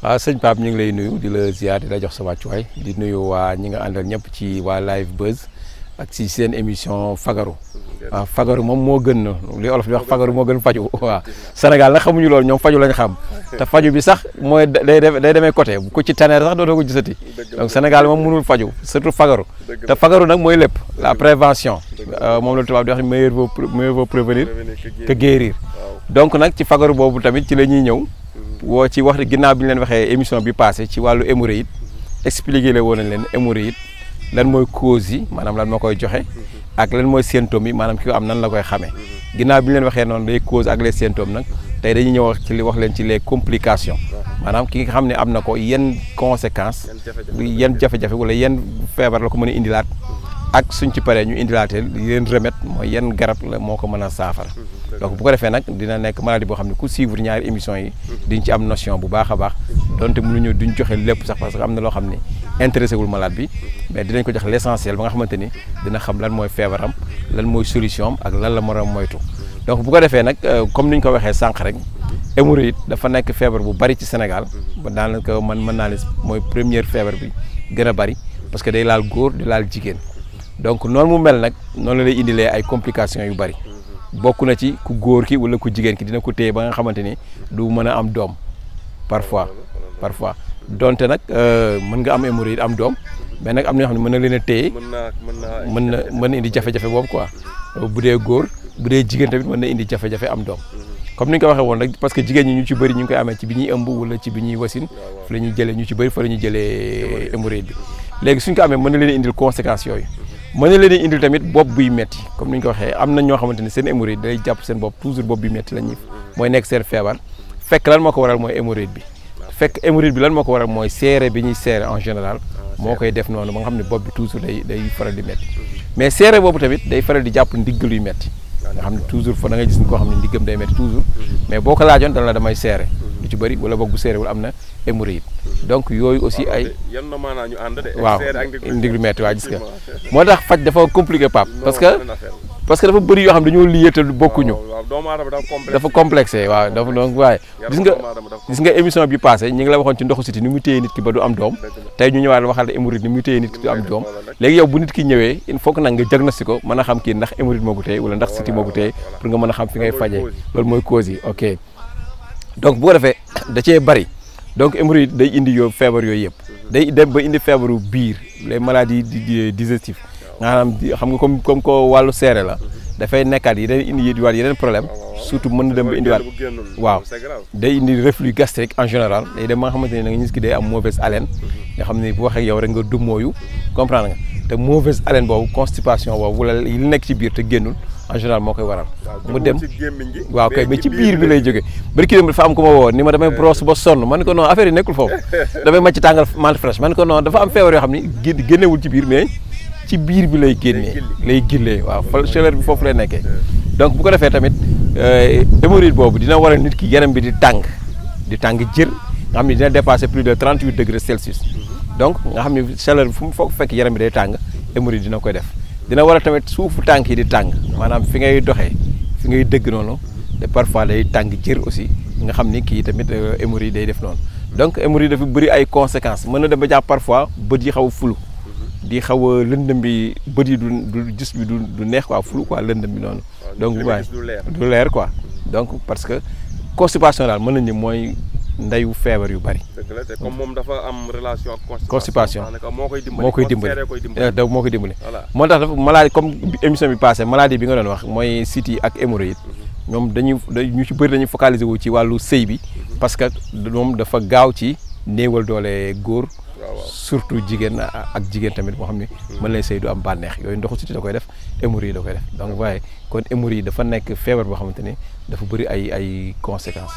waaw sëñ Pape ñu ngi lay nuyu di la ziar di la jox sa wàccuwaay di nuyu waa ñi nga àndal ñëpp ci waa live buzz ak ci seen émission fagaru waaw fagaru moom moo gën na li olof di wax fagaru moo gën faju waaw Sénégal nag xamuñu loolu ñoom faju lañ xam te faju bi sax mooy day day demee côté ku ci taneer sax dootoo ko gisati donc Sénégal moom mënul faju surtout fagaru te fagaru nag mooy lépp la prévention moom la tubaab di wax meilleur vaut mieux vaut prévenir que guérir donc nag ci fagaru boobu tamit ci la ñuy ñëw woo ci wax ginnaaw bi ñu leen waxee émission bi passé ci wàllu hémorroïde expliqué la woon nañ leen hémorroïde lan mooy cause yi maanaam lan moo koy joxe ak lan mooy symptômes yi maanaam ki ko am nan la koy xamee ginnaaw bi ñu leen waxee noonu les causes ak les symptômes nag tey dañuy ñëw ci li wax leen ci les complications maanaam ki nga xam ne am na ko yan conséquences yan jafe-jafe wala yan feebar la ko mën a indilaat ak suñ ci paree ñu indilaatee yenn remède mooy yan garab la moo ko mën a saafara donc bu ko defee nag dina nekk maladie boo xam ne ku suivre ñaari émission yi diñ ci am notion bu baax a baax donte mënuñu duñ joxe lépp sax parce que am na loo xam ne intéressé wul malade bi mais dinañ ko jox l' essentiel ba nga xamante ni dina xam lan mooy feebaram lan mooy solution am ak lan la mën a moytu donc bu ko defee nag comme ni ñu ko waxee sànq rek hémorroïde dafa nekk feebar bu bari ci Sénégal ba daanaka man mën naa ne mooy première feebar bi gën a bari parce que day laal góor di laal jigéen donc noonu mu mel nag noonu la lay indilee ay complications yu bari bokk na ci ku góor ki wala ku jigéen ki dina ko téye ba nga xamante ni du mën a am doom parfois parfois donte nag mën nga am hémorroïde am doom mais nag am na ñoo xam ne mën na leen a téye mën na mën na indi jafe-jafe boobu quoi bu dee góor bu dee jigéen tamit mën na indi jafe-jafe am doom comme ni ñu ko waxee woon rek parce que jigéen ñi ñu ci bëri ñu ngi koy amee ci bi ñuy ëmb wala ci bi ñuy wasin fa la ñuy jëlee ñu ci bëri fa la ñuy jëlee hémorroïde bi léegi suñ ko amee mën na leen indil conséquences yooyu mën na leen indil tamit bopp buy metti comme ni ñu ko waxee am na ñoo xamante ni seen hémorroïde day jàpp seen bopp toujours bopp buy metti la ñuy mooy nekk seen feebar fekk lan moo ko waral mooy hémorroïde bi fekk hémorroïde bi lan moo ko waral mooy seere bi ñuy seere en général moo koy def noonu ba nga xam ne bopp bi toujours day day faral di metti mais seere boobu tamit day faral di jàpp ndiggal yu metti nga xam ne toujours fa da ngay gis koo xam ne ndiggam day metti toujours mais boo ko laajoon dana la damay seere lu ci bëri wala boog bu seere wala am na hémorroïde donc yooyu aussi ay yan na maanaa ñu ànd de waaw ndiglu metti waa gis nga moo tax faj dafa compliqué Pape parce que parce que dafa bëri yoo xam dañoo lié te bokkuñu dafa complexé waaw dafa donc waaye gis nga gis nga émission bi passé ñi ngi la waxoon ci ndoxu siti ni muy téye nit ki ba du am doom tey ñu ñëwaat waxal la hémorroïde ni muy téye nit ki du am doom léegi yow bu nit ki ñëwee il faut que nag nga diagnostic ko mën a xam kii ndax hémorroïde moo ko téye wala ndax siti moo ko téye pour nga mën a xam fi ngay fajee loolu mooy cause yi ok donc bu ko defee da cee bëri donc hémorroïde day indi yoo feebar yooyu yëpp day dem ba indi feebaru biir les maladies digestives nga xam xam nga comme comme ko wàllu seere la dafay nekkaat yi day indi waat yeneen problème surtout mën na dem ba indiwaat waaw day indi reflux gastrique en général day dem ba nga xamante ne da nga gis ki day am mauvaise haleine nga xam ne bu waxee yow rek nga dummóoyu comprendre nga te mauvaise haleine boobu constipation boobu wala li nekk ci biir te génnul en général moo koy waral mu dem waaw kay mais ci biir bi lay jógee bari ki dem dafa am ko ma woo ni ma damay brosse ba sonn man ko non affaire yi nekkul foofu damay màcc tàngal mante fraîche man ko non dafa am feebar yoo xam ni génnewul ci biir mais ci biir bi lay génnee lay gillee waaw fa chaleur bi foofu lay nekkee donc bu ko defee tamit hémorroïde boobu dina waral nit ki yaram bi di tàng di tàng jër nga xam ne dina dépasser plus de 38 degrés Celsius donc nga xam ne chaleur bi fu mu foog fekk yaram bi day tàng hémorroïde dina koy def dina waral tamit suufu tànk yi di tàng maanaam fi ngay doxee fi ngay dëgg noonu te parfois day tàng jër aussi nga xam ni kii tamit hémorroïde day def noonu donc hémorroïde dafa bëri ay conséquences mën na dem ba jàpp parfois bët yi xaw a fulu di xaw a lëndëm bi bët yi du du gis bi du du neex quoi fulu quoi lëndëm bi noonu donc waaye du leer quoi donc parce que constipation daal mën nañu mooy ndeyu feebar yu bari. dëgg la te comme moom dafa am relation ak constipation moo koy dimbali moo koy dimbali da moo koy dimbali voilà moo tax dafa maladie comme émission bi passé maladie bi nga doon wax mooy siti ak hémorroïde ñoom dañuy ñu ci bëri dañuy focaliser wu ci wàllu sëy bi parce que moom dafa gaaw ci néewal doole góor surtout jigéen ak jigéen tamit boo xam ne mën lay sëy du am bànneex yooyu ndoxu siti da koy def hémorroïde da koy def donc waaye kon hémorroïde dafa nekk feebar boo xamante ni dafa bëri ay ay conséquences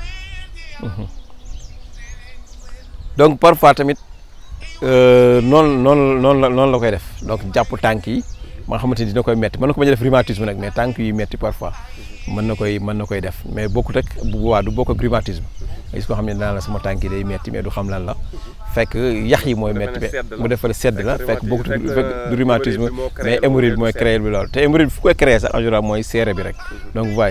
donc parfois tamit noonu noonu noonu la noonu la koy def donc jàpp tànk yi ma nga xamante ni dina koy metti mën na ko bañ a def rhumatisme nag mais tànk yi metti parfois mën na koy mën na koy def mais bokkut ak bu boobaa du bokk ak rhumatisme gis ko xam ne daan la sama tànk yi day metti mais du xam lan la fekk yax yi mooy metti mu defal sedd la fekk bokkut fekk du rhumatisme mais hémorroïde mooy créer bi loolu te hémorroïde fu koy créer sax en général mooy seere bi rek donc voyez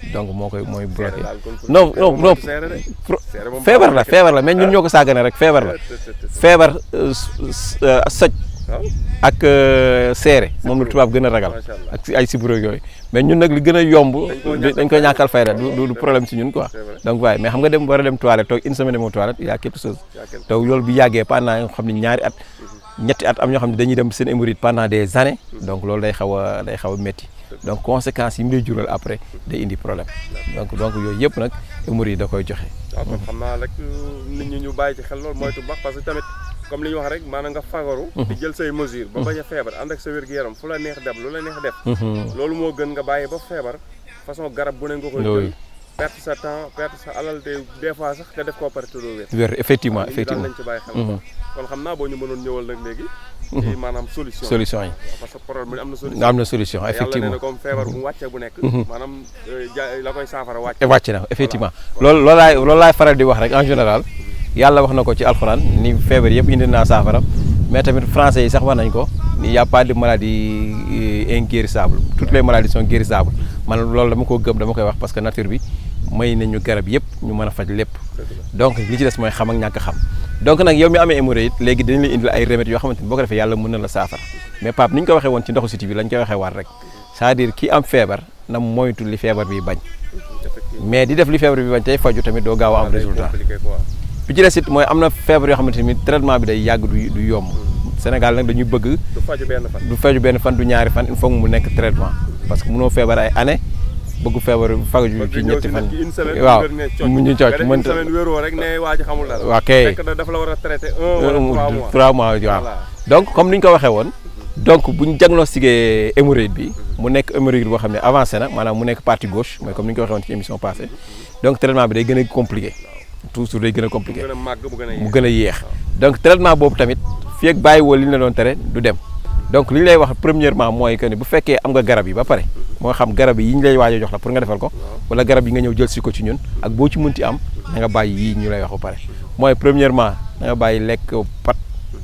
donc moo koy mooy bloqué daal kon fu- non non non seere de. seere moom feebar la baaxul. feebar la mais ñun ñoo ko sàggane rek feebar la feebar euh, s- euh, soj waaw ak euh, seere moom la tubaab gën a ragal macha allah. ak si ay siburo yooyu mais ñun nag li gën a yomb koo ñàkkal dañ koy ñàkkal fayda du du du problème si ñun quoi C'est vrai. donc waaye mais xam nga dem war a dem toilette toog une semaine demoo toilette il y a quelque chose yaa kenn te loolu bi yàggee pendant yoo xam ne ñaari at ñetti at am ñoo xam ne dañuy dem seen hémorroïde pendant des années donc loolu day xaw a day xaw a métti donc conséquences yi mu lay jural après day indi problème donc donc yooyu yëpp nag hémorroïde da koy joxe waaw kon xam naa rek nit ñi ñu bàyyi ci xel loolu moytu baax parce que tamit comme li ñu wax rek maanaam nga fagaru di jël say mesure ba bañ a feebar ànd ak sa wér-gu-yaram fu la neex def lu la neex def loolu moo gën nga bàyyi ba feebar façon garab bu ne nga koy Oui. jël perte sa temps perte sa alal te des fois sax nga def koo perte doo wér wér effectivement nit ñi daal effectivement nañ ci bàyyi xel kon xam naa boo ñu mënoon ñëwal nag léegi ci maanaam solution solution yi parce que problème bi am na solution am na solution yàlla nee effectivement na comme feebar bu wàccee bu nekk maanaam euh, ja- la koy saafara wàcc te wàcc na effectivement loolu loolu laay loolu laay faral di wax rek en général yàlla wax na ko ci alxuraan ni feebar yëpp indi naa saafara mais tamit français yi sax wax nañ ko ni y a pas de maladie euh, inguérissable toutes les maladies sont guérissables man loolu dama ko gëm dama koy wax parce que nature bi may nañu garab yëpp ñu mën a faj lépp donc li ci des mooy xam ak ñàkk a xam donc nag yow mi amee hémorroïde léegi dañ lay indil ay remèdes yoo xamante ni boo ko defee yàlla mën na la saafara mais Pape ni ñu ko waxee woon ci ndoxu siti bi lañ koy waxee waat rek c'est-à-dire ki am feebar na moytu li feebar bi bañ effectivement mais di def li feebar bi bañ tey faju tamit doo gaaw a am day résultat compliqué quoi bi ci des it mooy am na feebar yoo xamante ni traitement bi day yàgg du du yomb Sénégal nag dañuy bëgg du faju benn fan du faju benn fan du ñaari fan il faut mu nekk traitement parce que mënoo feebar ay année bëgg feebar faju ci ñetti fan une semaine waaw wér ne cocc. mu ñu nga cooc def mënta une semaine wéroo rek ne waa ji xamul dara waa kay fekk na dafa la war a traité un wala trois mois trois mois waaw Voilà. donc comme ni ñu ko waxee woon donc bu ñu diagnostiqué hémorroïde bi mu nekk hémorroïde boo xam ne avancé na maanaam mu nekk partie gauche mooy comme ni ñu ko waxee woon ci émission passée donc traitement bi day gën a compliqué toujours day gën a mu compliqué gën a màgg mu gën a mu yéex gën a yéex donc traitement boobu tamit fii ak bàyyi woo li ñu la doon tere du dem donc li ñu lay wax premièrement mooy que ni bu fekkee am nga garab yi ba pare moo xam garab yi ñu lay waaj a jox la pour nga defal ko wala garab yi nga ñëw jël si ko ci ñun ak boo ci munti am da nga bàyyi yii ñu lay wax ba pare mooy premièrement da nga bàyyi lekk pat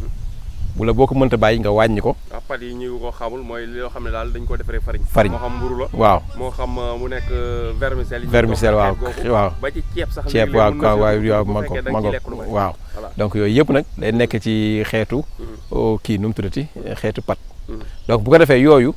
wala boo ko mënta bàyyi nga wàññi ko waaw pat yi ñu ko xamul mooy loo xam ne daal dañ ko defaree farine Farine. moo xam mburu la waaw moo xam uh, mu nekk uh, vermicelle yi Vermicelle, waaw, waaw. ba ci ceeb sax ceeb léeg-léeg waaw mën na waaw si waaw dugg bu ma ko fekkee da ma nga ko ciy lekk lu bari. waaw voilà donc yooyu yëpp nag day nekk ci xeetu oh, kii nu mu tuddati xeetu pat Mhm. donc bu ko defee yooyu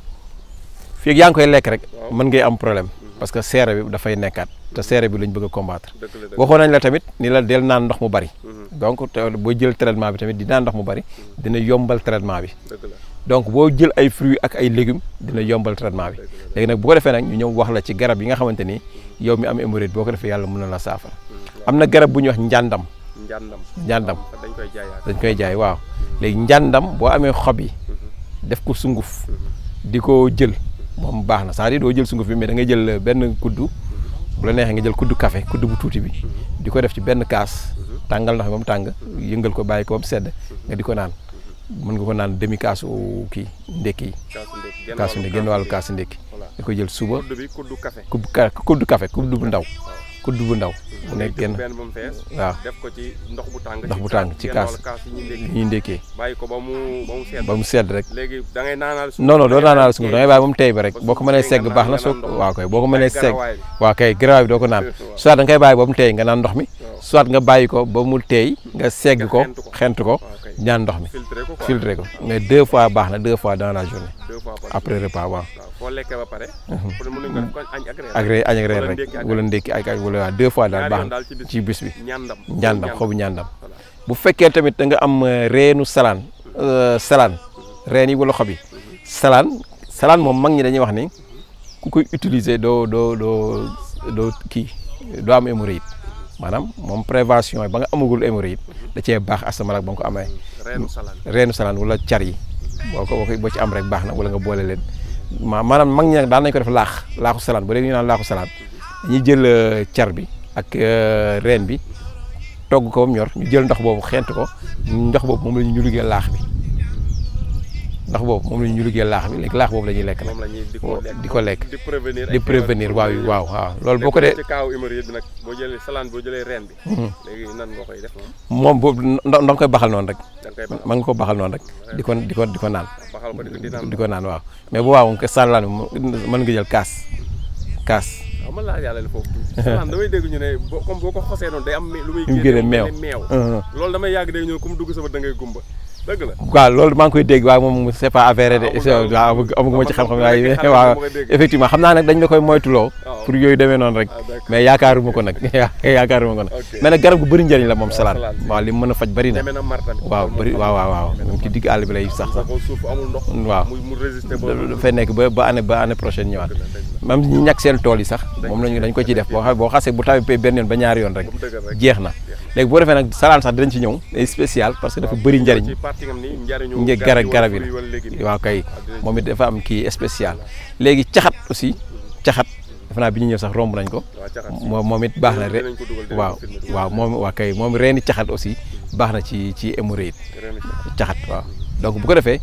fii ak yaa ngi koy lekk rek Waaw. mën ngay am problème parce que seere bi dafay nekkaat te seere bi lañ bëgg a combattre dëgg la dëgg waxoon nañ la tamit ni la del naan ndox mu bari Mhm. donc te boo jël traitement bi tamit di naan ndox mu bari dina yombal traitement bi dëgg la donc boo jël ay fruits ak ay légumes dina yombal traitement bi léegi nag bu ko defee nag ñu ñëw wax la ci garab yi nga xamante ni yow mi am hémorroïde boo ko defee yàlla mën na la saafara am na garab bu ñuy wax njàndam njàndam njàndam dañ koy jaayaat dañ koy jaay waaw léegi njàndam boo amee xob yi def ko sunguf di ko jël moom baax na c'est-à-dire doo jël sunguf bi mais da ngay jël benn kuddu bu la neexee nga jël kuddu café kuddu bu tuuti bi di ko def ci benn kaas tàngal ndox mi ba mu tàng yëngal ko bàyyi ko ba mu sedd nga di ko naan mën nga ko naan demi kaasu kii ndekki yi kaasu ndékki genn kaasu wàllu ndekki genn wàllu kaasu ndekki voilà di ko jël suba kuddu bi kuddu café kuddu ka kuddu café kuddu bu ndaw kuddu bu ndaw mu nekk genn benn ba mu fees waaw def ko ci ndox bu tàng Ndox bu tàng ci genn kaas. wàllu kaas yi ñuy ndékki ñuy ndekkee bàyyi ko ba mu ba mu sedd ba mu sedd rek léegi da ngay naanaal suuf non non doo da ngay naanaal sunguf da ngay bàyyi ba mu tey ba rek ba boo ko suuf mënee tey segg nga baax na naan- soo nga naan waaw kay boo ko mënee Ak segg garawaay bi. waaw kay garaaw bi doo ko naan Waaw. soit da nga koy bàyyi ba mu tey nga naan ndox mi Waaw. soit nga bàyyi ko ba mu tey nga segg ko xent ko. xent ko waaw kay ñaan ndox mi filtré ko quoi filtré ko mais deux fois baax na deux fois dans la journée deux fois par après repas waaw waaw foo lekkee ba pare pour mën nañu ko def ko añ ak reer ak reer añ ak reer Wala rek ndékki ak wala ndékki ak ak wala waaw deux fois daal ñaari baax yoon na daal ci bis ci bis bi ñandam ñaandam xobu ñaandam voilà bu fekkee tamit da nga am euh, reenu salaan euh, salaan reen yi wala xob yi salaan salaan moom mag ñi dañuy wax ni ku koy utiliser doo doo doo doo kii doo am hémorroïde maanaam moom prévention yi ba nga amagul hémorroïde da cee baax asamala ak ba nga ko amee reenu salaan reenu salaan wala car yi boo ko boo ko boo ci am rek baax na wala nga boole leen ma maanaam mag ñi nag daan nañ ko def laax laaxu salaan bu dee ñu naan laaxu salaan dañuy jël euh, car bi ak euh, reen bi togg ko ba mu ñor ñu jël ndox boobu xeent ko ndox boobu moom la ñu liggéey laax bi ndox boobu moom la ñu liggéey laax bi léegi laax boobu la ñuy lekk nag moom la ñuy di ko lekk di ko lekk di prévenir di prévenir waaw waaw waaw loolu boo ko dee ci kaaw hémorroïde bi nag boo jëlee salaan boo jëlee reen bi léegi nan nga koy def moom moom boobu ndox nga koy baxal noonu rek da nga koy baxal mën nga ko baxal noonu rek di ko di ko di ko naan baxal ko di ko di naan di ko naan waaw mais bu waaw nga sàllaan mën nga jël kaas kaas waaw man laa yàlla la foofu tuuti salaan damay dégg ñu ne boo comme boo ko xosee noonu day am me- lu muy mu génne meew mel ne meew Mhm. loolu damay yàgg dégg ñu ne ku mu dugg sama da ngay gumba dëgg la waaw loolu maa ngi koy dégg waaye moom c'est pas avéré de amul- c'est- waaw amag- amaguma ci man xam-xam moom waaye nekk xale waaw dama koy dégg. effectivement xam naa nag dañ la koy moytuloo waaw. pour yooyu demee noonu rek ah d'accord mais yaakaaruma ko nag yaakaaruma ko nag Ok. mais nag garab gu bëri njëriñ la moom waaw, salaan salaan si. waaw li mu mën a faj bëri na demee na mar tamit waaw loolu moom bëri xam waaw naa. waaw waaw Demee na moom ci mar. digg àll bi lay sax sax ko suuf amul ndox waaw muy mu résister ba dafay nekk ba ba année ba année prochaine ñëwaat dëgg la dëgg la même ñi ñàkk seen tool yi sax moom lañu dañ ko ciy def boo xa boo xasee bu tawee benn yoon ba ñaari yoon rek ba mu dëgër rek jeex na léegi boo defee nag salaan sax dinañ ci ñëw day spécial parce que dafa bëri njëriñ ci partie ngam ni njariñu nge garab garab yi fruit wala légume la waaw kay dinañ moom it dafa am kii spécial léegi caxat aussi caxat defe naa bi ñu ñëw sax romb nañ ko waaw caxat moom moom it baax na rek dinañ ko dugal dinañ waaw ko filmer dugal waaw moom waa kay moom reeni caxat aussi baax na ci ci hémorroïde ren caxat caxat waaw donc bu ko defee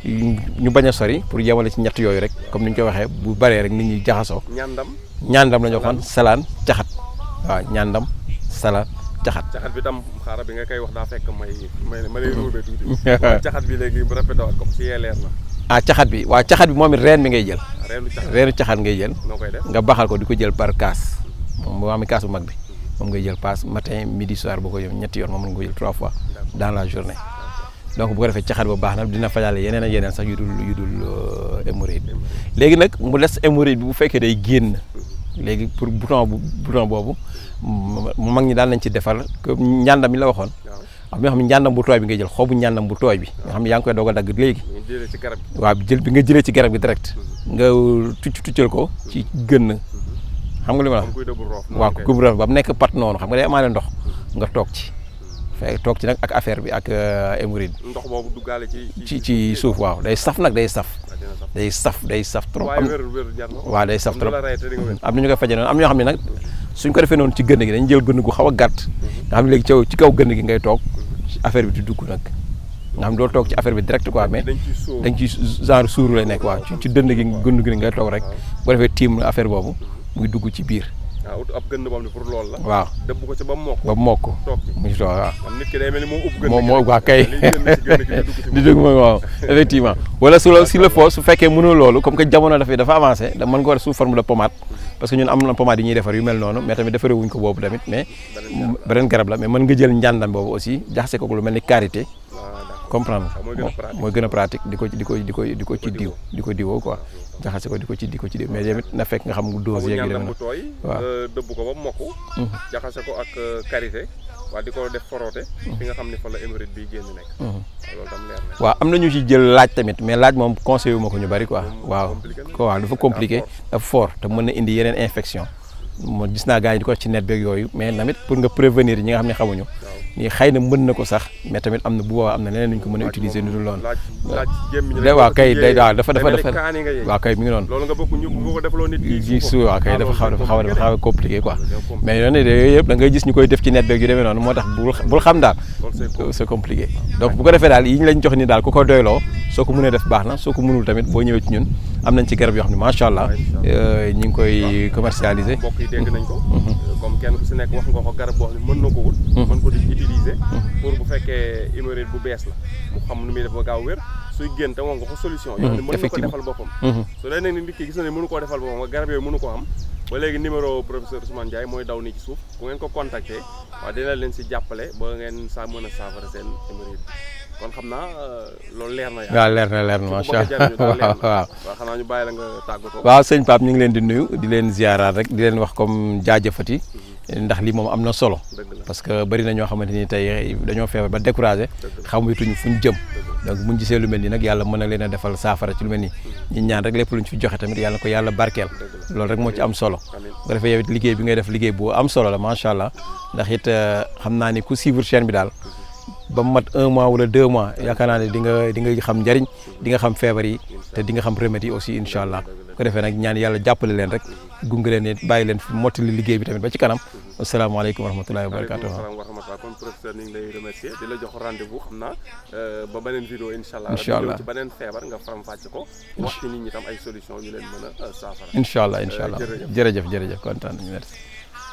ñu bañ a sori pour yemale ci ñett yooyu rek comme ni ñu ko waxee bu baree rek nit ñi jaxasoo ñandam ñaandam la ñu waxoon salaan caxat waaw ñaandam salaan caxat caxat bi tam xaaral bi nga koy wax daa fekk may may ma lay ruubee tuuti waaw caxat bi léegi bu répété waat ko si yee leer na ah caxat bi waaw caxat bi moom it reen bi ngay jël waaw reenu caxat reenu caxat ngay jël noo koy def nga baxal ko di ko jël par kaas moom boo amee kaas bu mag bi moom ngay jël paas matin midi soir boo ko yëm ñetti yoon moom nga ko jël trois fois dans la journée donc bu ko defee caxat ba baax na dina fajale yeneen ak yeneen sax yu dul yu dul euh, hémorroïde léegi nag mu des hémorroïde bi bu fekkee day génn léegi pour bouton bu bouton boobu mu mag ñi daal nañ ci defar que njàndam mi la waxoon waaw am na ñoo xam ne njàndam bu tooy bi ngay jël xobu njàndam bu tooy bi nga xam ne yaa ngi koy doog a dagg léegi ñu jëlee ci garab gi waaw jël bi nga jëlee ci garab gi direct nga tucc tuccal ko ci gënn xam nga li ma la wax am kuy dëbbu roof waaw ku ba mu nekk pat noonu xam nga day amaale ndox nga toog ci fekk toog ci nag ak affaire bi ak hémorroïde ndox boobu duggaale ci ci ci suuf waaw day saf nag day saf waaw dina sax day saf day saf trop waaye am wér wér jar na ko waaw day saf am na trop la rey te di nga wér am na ñu koy faje noonu am na ñoo xam ne nag suñ ko defee noonu ci gënn gi dañ jël gënn gu xaw a gàtt nga xam ne léegi ci ci kaw gënn gi ngay toog affaire bi di dugg nag nga xam ne doo toog ci affaire bi direct quoi mais dañ ciy sóor dañ ci genre suuru lay nekk waaw ci ci dënd gi gënn gi ngay toog rek boo defee tiim affaire boobu muy dugg ci biir waaw ut ab gënn boobu pour loolu la waaw dëbb ko ci ba mu mokk ba mokk toog ci mu ci toog waaw am nit ki day mel ni moo upp gënn moom gi moo rek. waa kay li génn ci gënn gi di dugg ci di dëgg mooy waaw effectivement wala su la si le faut su fekkee mënoo loolu comme que jamono dafay dafa avancé da mën nga ko def sous forme de pommade parce que ñun am na pommade yi ñuy defar yu mel noonu mais tamit defaree wuñ ko boobu tamit mais beneen garab la mais mën nga jël njàndam boobu aussi jaxase ko lu mel ni karité waaw d'accord comprendre waaw mooy gën a pratique. mooy gën a pratique di ko di ko di ko di ko ci diw di ko diwoo quoi jaxase ko di ko ci di ko ci diw mais tamit na fekk nga xam dose bu yeeg yu demee ñandam bu noonu tooy waaw. nga dëbb ko ba mu mokk jaxase ko ak euh, karité waa di ko def foroote fi nga xam ne fa la hémorroïde bi génn nekk waaw loolu tam leer na waaw am na ñu ci jël laaj tamit mais laaj moom conseillé wu ma ko ñu bari quoi Moom waaw compliqué na. ko waaw dafa compliqué dafa fort te mën na indi yeneen infection mo gis naa gars yi di ko wax ci net beeg yooyu mais tamit pour nga prévenir ñi nga xam ne xamuñu waaw ni xëy na mën na ko sax mais tamit am na bu boobaa am na leneen nu ñu ko mën a utiliser nu dul loolu laaj laaj gémmiñ day waaw kay day waaw dafa dafa mel ni dafa kaani nga yee waaw kay mi ngi noonu loolu nga bëgg ñu bu ko defloo nit ki ji su waaw kay dafa xaw dafa xaw dafa xaw a compliqué quoi mais mais yoon yooyu yëpp da ngay gis ñu koy def ci net beeg yu demee noonu moo tax bul bul xam daal loolu c'est cool. c'est compliqué donc bu ko defee daal yi ñu lañ jox ni daal ku ko doyloo soo ko mënee def baax na soo ko mënul tamit boo ñëwee ci ñun am nañ ci garab yoo xam ne macha allah euh, ñu ngi koy commercialiser mbokk yi dégg nañ ko comme kenn ku si nekk wax nga ko garab boo xam ne mën na ko wut mën ko di utiliser pour bu fekkee hémorroïde bu bees la mu xam nu muy def ba gaaw wér suy génn te wax nga ko solution yoo xam ne mën na ko effectivement. defal boppam Mhm. su dee nag nit ki gis na ne mënu koo defal boppam nga garab yooyu mënu ko am ba léegi numéro professeur Ousmane Ndiaye mooy daw nii ci suuf bu ngeen ko contacter waaw dina leen si jàppale ba ngeen sa mën a saafara seen hémorroïde kon xam naa euh, loolu leer na yaa waaw leer na leer na ku macha bëgg a jariñu daal leer allah na. waaw waaw xanaa ñu bàyyi la nga tàggatoo waaw sëñ Pape ñu ngi leen di nuyu di leen ziaraat rek di leen wax comme jaajëfati ndax lii moom am na solo dëgg la parce que bari na ñoo xamante ni tey dañoo feebar ba découragé dëgg la xamutuñu fu ñu jëm dëgg la donc buñ gisee lu mel nii nag yàlla mën na leen a defal saafara ci lu mel nii ñu ñaan rek lépp luñ fi joxe tamit yàlla ko yàlla barkeel dëgg la loolu rek moo ci am solo amiin bu ko defee yow it liggéey bi ngay def liggéey bu am solo la macha allah ndax it euh, xam naa ni ku suivre chaîne bi daal ba mu mat un mois wala deux mois yaakaar naa ne di nga di nga xam njariñ di nga xam feebar yi te di nga xam remède yi aussi incha allah bu ko defee nag ñaan yàlla jàppale leen rek gunge leen it bàyyi leen fi mottali liggéey bi tamit ba ci kanam asalaamaaleykum wa rahmatullahi wa waaleykum barakatuh salaam wa rahmatulah kon professeur ñu ngi lay remercier di la jox rendez-vous xam naa euh, ba beneen vidéo incha allah Incha allah. ci beneen feebar nga faram-fàcce ko wax ci nit ñi tam ay solution yu leen mën a euh, saafara incha allah incha allah jërëjëf. jërëjëf jërëjëf kontaan nañu merci